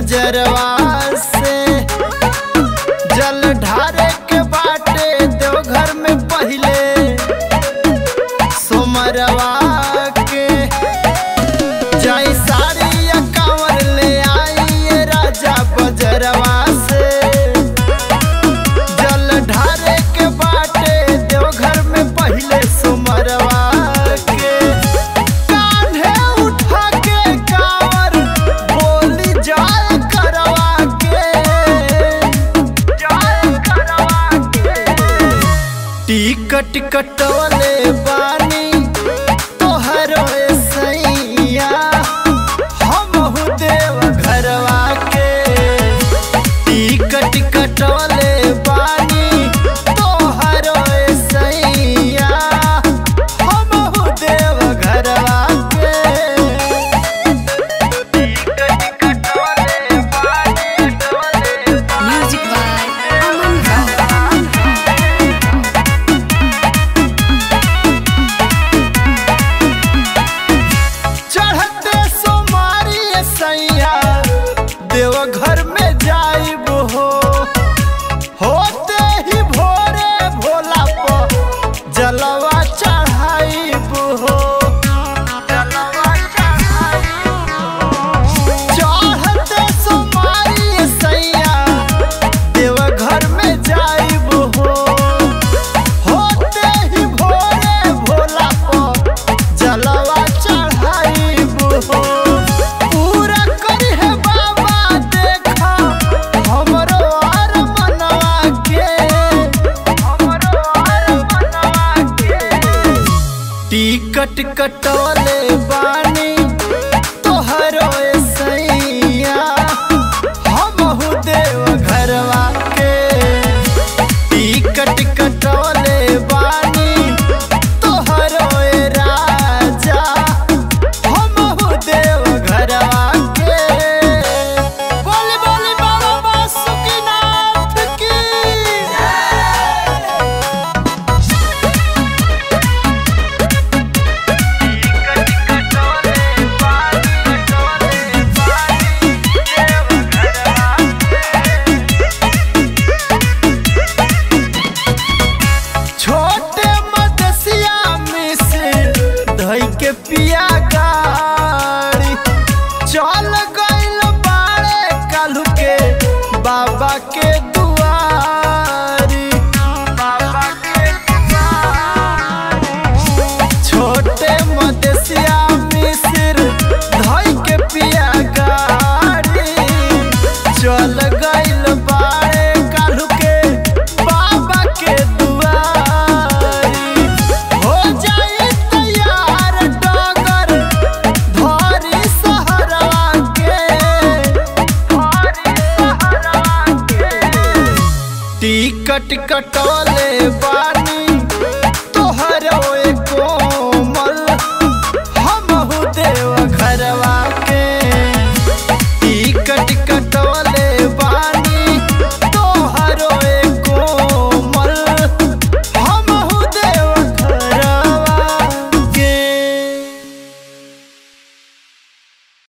बजरवा से जल ढारे के बाटे देवघर में पहिले सोमरवा के जाई साड़ी या कांवर ले आई ये राजा बजरवा से जल ढारे के बाटे देवघर में पहिले सोमरवा के कान्हे उठा के कांवर बोली जाए करवा के जाए करवा के टिकट कटवले बानी तोहरो सैया हमहु देव घरवा के टिकट कटवले बानी तोहरो सैया हमहु देव घरवा के टिकट कटवले बानी कटवले Music by Aman Rao. चढ़ते सोमारी सैया देवघर में जाइब हो होते ही भोरे भोला पर जलवा चढ़ाइब हो जलवा चढ़ाइब हो। चढ़ते सोमारी सैया देवघर में जाइब हो होते ही भोरे भोला पर जलवा चढ़ाइब हो पूरा करी है बाबा देखा हमरो आर मनवा के हमरो आर मनवा के टिकट कटवले बानी तोहरो सैया हमहु देव घरवा के टिकट कटवले बानी तोहरो राजा हमहु देव घरवा के बोली बोली बाबा बासुकीनाथ की छोटे मदसिया में से धई के पिया गाड़ी चल गइल बाड़े कालू के बाबा के दुआरी बाबा के दुआरी छोटे मदसिया मिसिर धई के पिया गाड़ी चल गइल बाड़े कालू के बाबा के दुआरी हो जाई तैयार डगर धरी सहरवा के धरी सहरवा के टिकट कटौले बार